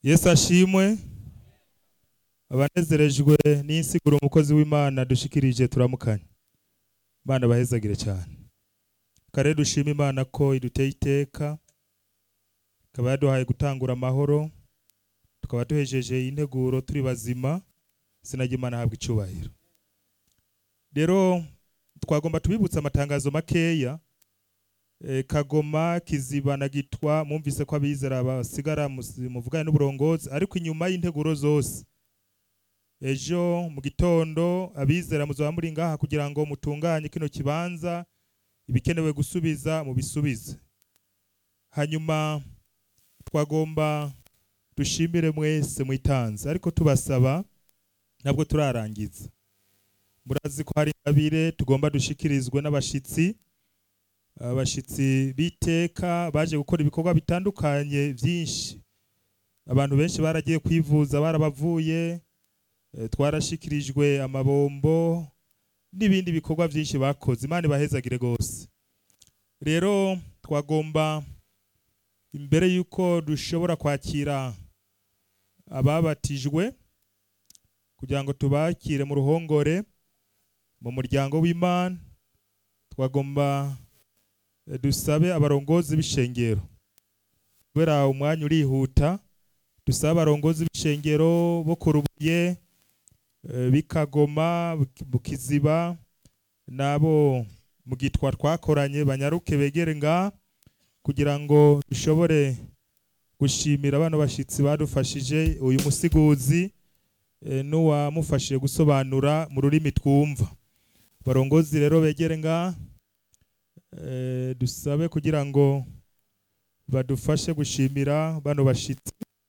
yesu ashimwe abanezerejwe n'insiguro umukozi w'imana dushikirije turamukanye imana bahezagire cyane kare dushima imana ko iduteye iteka ikaba yaduhaye gutangura amahoro tukaba duhejeje integuro turi bazima izina ry'imana ahabwa icubahiro rero twagomba tubibutsa amatangazo makeya e, kagoma kiziba na gitwa mwumvise ko abizera basigara musi- muvugane n'uburongozi ariko inyuma y'integuro zose ejo mu gitondo abizera muzaba muri ngaha kugira ngo mutunganye kino kibanza ibikenewe gusubiza mu bisubize hanyuma twagomba dushimire mwese mwitanze ariko tubasaba ntabwo turarangiza murazi ko hari ingabire tugomba dushikirizwe n'abashitsi abashitsi b'iteka baje gukora ibikorwa bitandukanye byinshi abantu benshi baragiye kwivuza barabavuye eh, twarashikirijwe amabombo n'ibindi bikorwa byinshi bakoze imana ibahezagire rwose rero twagomba imbere y'uko dushobora kwakira ababatijwe kugira ngo tubakire mu ruhongore mu muryango w'imana twagomba eh, dusabe abarongozi b'ishengero kubera umwanya urihuta dusabe abarongozi b'ishengero bo ku rubuye eh, bikagoma Buki- bukiziba n'abo mu gitwa twakoranye banyaruke begere nga kugira ngo dushobore gushimira bano bashitsi badufashije uyu musiguzi eh, n'uwamufashije gusobanura mu rurimi twumva barongozi rero begere nga eh, dusabe kugira ngo badufashe gushimira bano bashitsi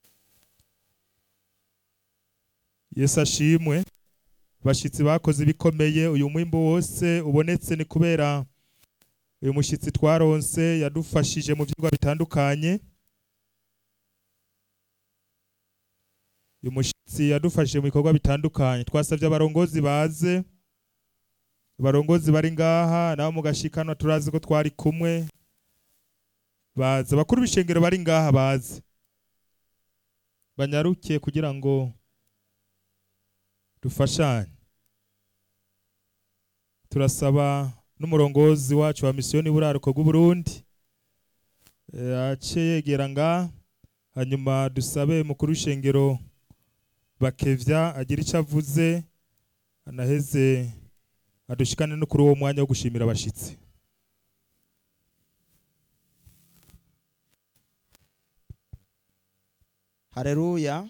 yesu ashimwe bashitsi bakoze ibikomeye uyu mwimbu wose ubonetse ni kubera uyu mushyitsi twaronse yadufashije mu byigwa bitandukanye uyu mushyitsi yadufashije mu bikorwa bitandukanye twasabye abarongozi baze abarongozi bari ngaha nabo mugashikanwa turazi ko twari kumwe baze abakuru b'ishengero bari ngaha baze banyaruke kugira ngo dufashanye turasaba n'umurongozi wacu wa misiyoni buraruko bw'uburundi eh, ace yegera nga hanyuma dusabe mukuru w'ishengero bakevya agira icyo avuze anaheze adushikane no kuri uwo mwanya wo gushimira abashitsi hareruya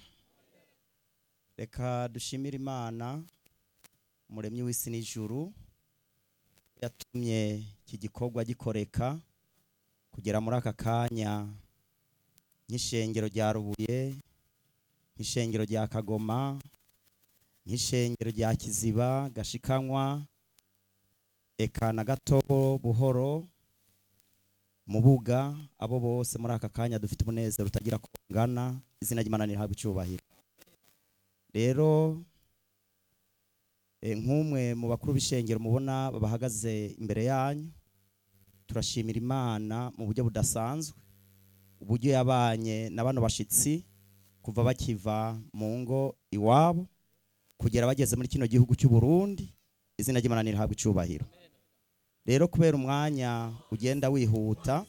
reka dushimire imana umuremyi w'isi n'ijuru yatumye iki gikorwa gikoreka kugera muri aka kanya nk'ishengero rya rubuye nk'ishengero rya kagoma nk'ishengero rya kiziba gashikanywa eka na gatobo buhoro mubuga abo bose muri aka kanya dufite umunezero utagira ko ungana izina ry'imana nirihabwa icyubahiro rero eh, nk'umwe mu bakuru b'ishengero mubona bahagaze imbere yanyu turashimira imana mu buryo budasanzwe uburyo yabanye na bano bashitsi kuva bakiva mu ngo iwabo kugera bageze muri kino gihugu cy'u Burundi izina ry'imana nirihabwa icyubahiro rero kubera umwanya ugenda wihuta